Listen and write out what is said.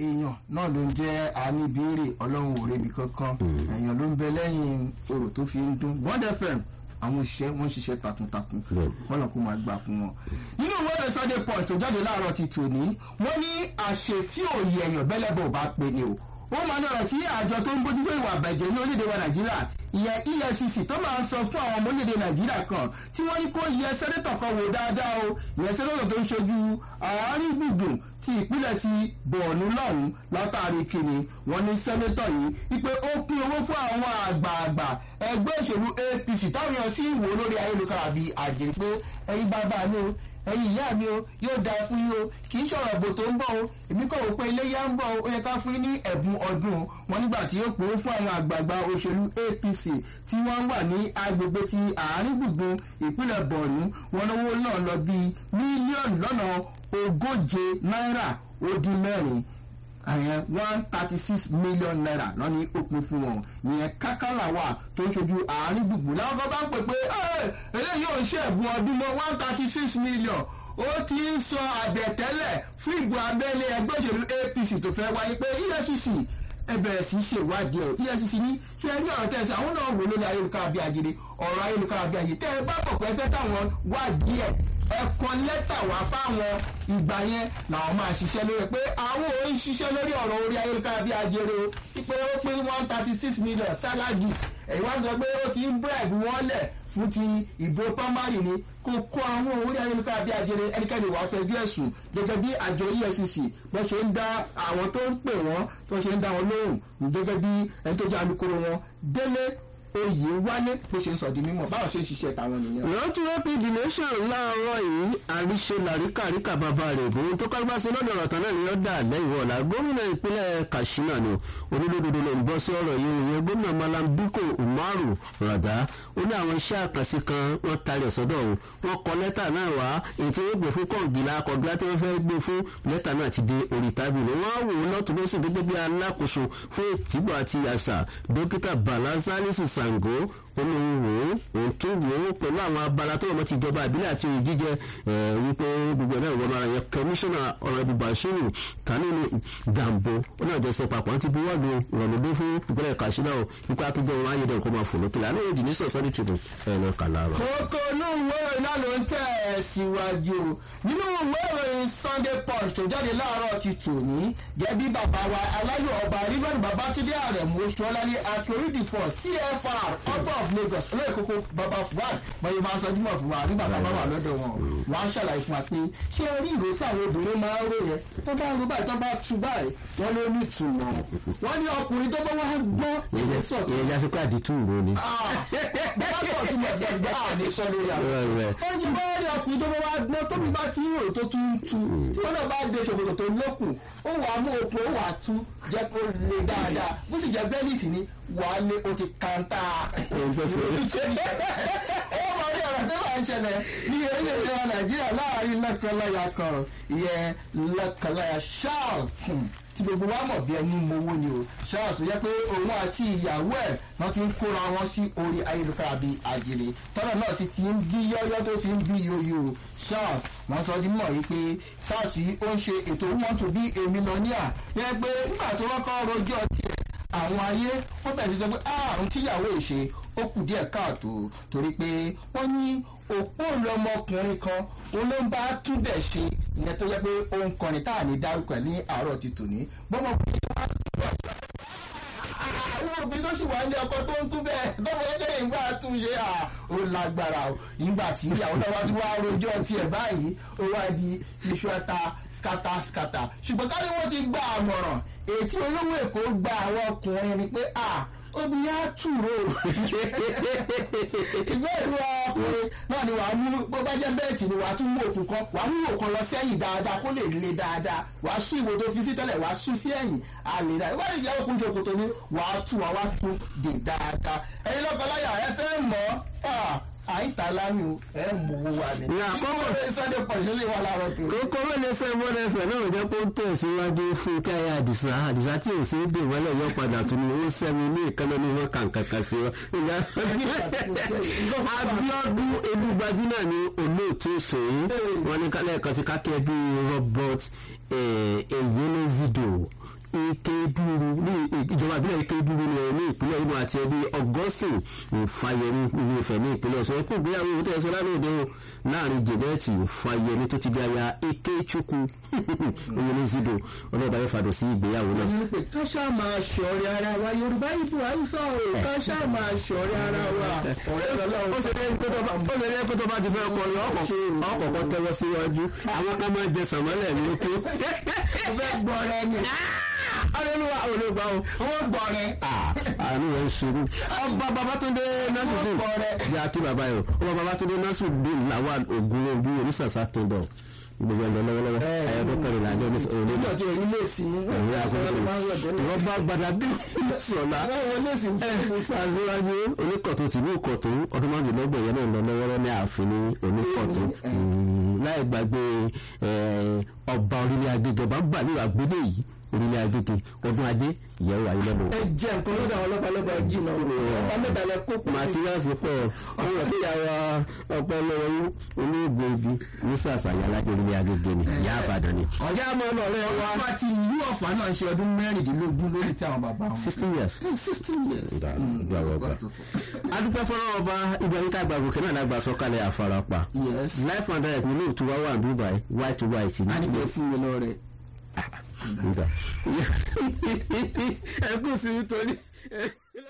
èèyàn náà ló ń jẹ́ àníbíèrè ọlọ́run ò rebi kankan èèyàn ló ń bẹ lẹ́yìn orò tó fi ń dún bond fm àwọn òṣìṣẹ́ wọ́n ń ṣiṣẹ́ takuntakun kọ́nà kó máa gbà fún wọn. nínú ìwé rẹ̀ sunday punch tó jáde láàárọ̀ ti tòní wọ́n ní àṣefí òye èèyàn bẹ́lẹ́bọ̀ bá pe ni o ó máa ní ọ̀rọ̀ tí àjọ tó ń bójú fún ìwà àbẹ̀jẹ̀ ní orílẹ̀-èdè wa nàìjíríà ìyẹn efcc tó máa ń sọ fún àwọn ọmọ orílẹ̀-èdè nàìjíríà kan tí wọ́n ní kó yẹ sẹ́nẹ́tọ̀ kan wò dáadáa o ìyẹn sẹ́nẹ́tọ̀ tó ń ṣojú àárín gbùngbùn ti ìpínlẹ̀ ti bọ̀ọ̀nù lọ́hùn látàrí kìnnì wọ́n ní sẹ́nẹ́tọ̀ yìí wípé ó pín owó fún àwọn àgbààgbà ẹgbẹ́ òṣèlú apc táwọn èèyàn sì wò lórí ayélujára bíi àjèrè pé ẹyin bàbá mi o ẹyin ìyá mi o yóò dáa fún yín o kì í ṣọ̀rọ̀ bò tó ń bọ̀ o èmi kọ̀ wò pé iléyà ń bọ̀ o ó yẹ ká fún yín ní ẹ̀bùn ọdún o wọn nígbà tí yóò pòó fún àwọn àgbààgbà òṣèlú apc tí wọ́n wà ní agbègbè ti àárín gbùngbùn ìpínlẹ̀ bọ̀ọ̀nù wọn lówó náà lọ bíi mílíọ̀nù lọ́nà ogóje náírà ó dín mẹ́rin àyẹn one thirty six million naira lọ ní òpin fún wọn ìyẹn kákàlà wà tó ń ṣojú àárín gbùngbùn láwọn kan bá ń pè pé eléyìí ò ń ṣe ẹ̀bùn ọdún mọ́ one thirty six million ó ti ń sọ àbẹ̀tẹ́lẹ̀ fún ìbò abẹ́lé ẹgbẹ́ òṣèlú apc tó fẹ́ wáyé pé efcc ẹ bẹ̀rẹ̀ sí í ṣe ìwádìí ẹ̀ efcc ní ṣé ẹ rí ọ̀rọ̀ tẹ̀ sí àwọn náà wò lórí ayélujára bí ajere ọ̀rọ̀ ayélujára bí ajere tẹ́ ẹ bá pọ̀ pé ẹ fẹ́ táwọn wádìí ẹ̀ ẹ kọ lẹ́tà wá fáwọn ìgbà yẹn làwọn máa ṣiṣẹ́ lórí pé àwọn ò ń ṣiṣẹ́ lórí ọ̀rọ̀ orí ayélujára bí ajere o pé ó pé one thirty six million salary ẹ̀yin wá sọ pé ó ti ń bribe wọ́n lẹ̀ fún ti ìbò pamari ni kò kọ àwọn orí ayélujára bí ajere ẹnikẹ́ni wàá fẹjú ẹ̀sùn gẹ́gẹ́ bí àjọ efcc bó ṣe ń dá àwọn tó ń pè wọ́n tó ṣe ń dá wọn lóhùn gẹ́gẹ́ bí ẹni tó jẹ́ alukoro wọn délé oyè wálé bó ṣe ń sọ di mímọ báwọn ṣe ń ṣiṣẹ́ tàwọn nìyẹn. ìrántí rapid nation láàárọ̀ yìí àríṣe làríkàríkà bàbá rẹ̀ bòun tó kágbá sí lọ́dọ̀ ọ̀rọ̀ tán náà ni ó dà lẹ́yìn ọ̀la gómìnà ìpínlẹ̀ katsina ni onílódodo ló ń bọ́ sí ọ̀rọ̀ yìí ìyẹn gómìnà malam biko umaru rada ó ní àwọn iṣẹ́ àkànṣe kan wọ́n tarí ẹ̀sọ́dọ̀ òun wọ́n kọ lẹ́tà náà wá èyí tí wọ́n gbé fún kọ̀ǹgìlà kọ̀ǹgìlà tí wọ́n fẹ́ gbé fún lẹ́tà náà ti dé orí tábìlì wọ́n á wò ó lọ́tún lọ́sìn gẹ́gẹ́ bí alákòóso fún ètìgbọ̀ àti àṣà dókítà bala salisu sango olóhùn òun tún wò ó pẹ̀lú àwọn abala tó yẹ ti ìjọba àbílẹ̀ àti òye jíjẹ wípé gbogbo náà wọ́n máa yẹ kọmíṣánná ọ̀rẹ́bù bashiru kanini gambo ó náà jẹ́sẹ̀ papọ̀ àti buwọ́lu ìrọ̀lódé fún ìpínlẹ̀ kashina o wípé àtúnjẹ wọn ayédè nǹkan máa fò lókèlè àná èdè ní sọ̀sọ́ ní tìrù ẹ̀ lọ kà láàrọ̀. kókó inú ìwé ìròyìn náà ló ń tẹ̀ síwájú nínú ìwé ìròyìn sunday punch tó jáde láàárọ̀ ti tòní gẹ́bí bàbá wa aláyọ̀ ọba rírọ̀nù babatunde àrẹ̀mú oṣùọ́lálẹ̀ akérèdìfọ̀ cfr ọgbọ̀n of lagos olóyè kókó baba fuad bọ́yì máa sọ jùmọ̀ fún wa nígbà tá a bá wà lọ́dọ̀ wọn wọ́n á ṣàlàyé fún wa pé ṣé ẹ rí ìró tí àwọn obìnrin máa ń rò yẹn tó bá ń ro báyìí tó bá tú báyìí wọ́n ló ní ìtumọ̀ wọ́n ní ọkùnrin tó bá wá gbọ́ ìyẹn sọ̀tún ìyẹn jásí pé àdìtú ìró ni. bá sọ̀tún mọ̀ gbẹ̀gbẹ̀ àní sọ lórí àwọn wọ́n ti bá rí ọkùnrin tó bá wá gbọ́ tóbi bá ti rò tó tún tú tí wọ́n náà bá de ṣòkòtò tó lókùn ó wàá mú okùn ó wàá tú jẹ́ kó le dáadáa bó sì jẹ́ bẹ́líìtì ni wàá lé o ti kàńtà ó mọ orí ọ̀rọ̀ tó máa ń ṣẹlẹ̀ ní orílẹ̀-èdè wa nàìjíríà láàrin lọ́kànláyà kan ìyẹn lọ́kànláyà ṣáà tí gbogbo wa mọ̀ bí ẹni mowó ni o charles yẹ pé òun àti ìyàwó ẹ̀ wọ́n ti ń kóra wọn sí orí ayélujára bíi àjèrè tọ́lọ̀ náà sì ti ń bí yọ́yọ́ tó ti ń bí yoyo charles wọ́n sọ di mọ̀ yìí pé charles yìí ó ń ṣe ètò want to be a millionaire yẹ pé nígbà tó kọ́kọ́ rojọ́ tiẹ̀ àwọn ayé wọ́n bẹ̀rẹ̀ sí sọ pé àrùn tíyàwó ìṣe ó kù díẹ̀ káàtó torí pé wọ́n ní òpó lọmọkùnrin kan olóńgbà túbẹ̀ ṣe ìyẹn tó yẹ pé òun kọrin tá à ní dárúkọ ní àárọ̀ ti tòní bọ́mọkùnrin tó wá tún wá sí àwọn obìnrin tó sì wà ní ọkọ tó ń tún bẹ́ẹ̀ tọ́wọ́ ẹgbẹ́ ìgbà tún ṣe à ó lágbára o ìgbà tí ìyàwó náà wá tún wá rojọ́ tiẹ̀ báyìí ó wá di iṣu ẹta skata skata ṣùgbọ́n kárí wọ́n ti gba àmọ̀ràn ètí olówó èkó gba àwọn ọkùnrin ni pé à obìnrin á tùrò ìgbẹ́ ìlú ọkùnrin náà ni wàá mú bó bá jẹ́ bẹ́ẹ̀tì ni wàá tún mú òkun kan wàá mú òkun lọ sẹ́yìn dáadáa kó lè le dáadáa wàá sún ìwò tó fi sí tẹ́lẹ̀ wàá sún sí ẹ̀yìn àlè dáadáa wọ́n lè jẹ́ òkun ṣòkòtò ni wàá tún wàá wá tún dè dáadáa ẹ̀yin lọ́kọ̀ọ́láyà ẹ fẹ́ mọ̀ ọ́ àìta lámì o ẹ mú owó wa ni. ní àkọ́kọ́ sunday punch ló lè wà láàárọ̀ tó. kókó mẹ́lẹ̀ sẹ́ mọ́lẹ̀ fẹ̀ náà jẹ́ kó tẹ̀síwájú fún káyà àdìsá àdìsá tí ò sí dè wọ́lẹ̀ yọ padà tún ní ó sẹ́mi ní ìkànnì ní wọn kàǹkàǹkà sí wọn. abiodun elúgbajú náà ni olóòtú ìṣòyí wọn ní kálẹ̀ kan sí kákẹ́ bíi robert eyenezido Ikeduru ní ìjọba ìbílẹ̀ Ikeduru ní ní ìpínlẹ̀ Imo àti ẹbí Augustine Fáyẹmí ìlú Ifẹ̀ ní ìpínlẹ̀ Ọ̀ṣun ẹkú ìgbéyàwó ìwé tẹ̀sán lánàá òde o láàrin Janet Fáyẹmí tó ti di aya Ikechukwu oyinle zido ọlọ́ọ̀bá yóò fàdọ̀ sí ìgbéyàwó náà. ẹni pé ká ṣáà máa ṣọ̀rẹ́ ara wa Yorùbá ìbò àìsà o ká ṣáà máa ṣọ̀rẹ́ ara wa ọ̀rẹ́ lọ́lọ́run ó ṣe lẹ́yìn pé tó bá ó ṣe lẹ́yìn pé tó bá ti fẹ́ kọrin ọkọ̀ọ̀kọ̀ tẹ́wọ́ síwájú àwọn kan máa ń jẹ sàmọ́lẹ̀ ní oko. ó fẹ́ gbọ́ rẹ ni ọlọ́lùwà olùgbà o. wọ́n gbọ́ rẹ àánú rẹ̀ ń ṣerú. ọba babatunde nasudin Ọkọ rẹ̀. bí a kí bàbá yìí o ọba babatunde nasudin lawal ogun ojú onísàsá kingdom gbogbo ẹ̀lọ́ lọ́wọ́lọ́wọ́ ayọ̀dún kẹrìnlá ní onísàsá nígbà tí orí lè sí ẹ̀rí àkókò ìwọ́n bá gbadá bí sọ̀lá àwọn lè sí aṣíwájú oníkọ̀tún tìlú ìkọ̀tún ọdún márùnlélọ́gbọ̀n yẹn náà lọ lọ́wọ́rọ́ ní ààfin ní oníkọ̀tún láì gbàgbé ọba orílẹ̀ agége ọba gbàlú àgbélé yìí orílẹ̀ agége ọdún ajé ìyẹ̀wò ayé lọ́dọ̀ ẹ jẹ nǹkan lọ́dọ̀ àwọn ọlọ́pàá lọ́pàá jìnnà ọba mẹ́ta lẹ kó pọ̀ materials pọ̀ ọmọ tó yàrá ọpọlọ olóògbé ibi ní sàṣàyà lájọ orílẹ̀ agége ni ìyá àbàdàn ni. ọjà mọ́ ọ lọ́rẹ́ wa ọba ti ìlú ọ̀fà náà ń ṣe ọdún mẹ́rìndínlógún lórí tí àwọn bàbá wọn. sixteen years. sixteen years. Ìgbà- Mm, ìgbà wọgbà. adúpẹ́ fọ́nrán ọba ibrahim tàgbà gòkè náà lágbà sọ́kalẹ̀ àfarapa yes. life and direct ní lóòtú wá wà níbí báyìí white to white a ní ní. kí ẹ fún mi lọ rẹ. ẹ kú sí nítorí.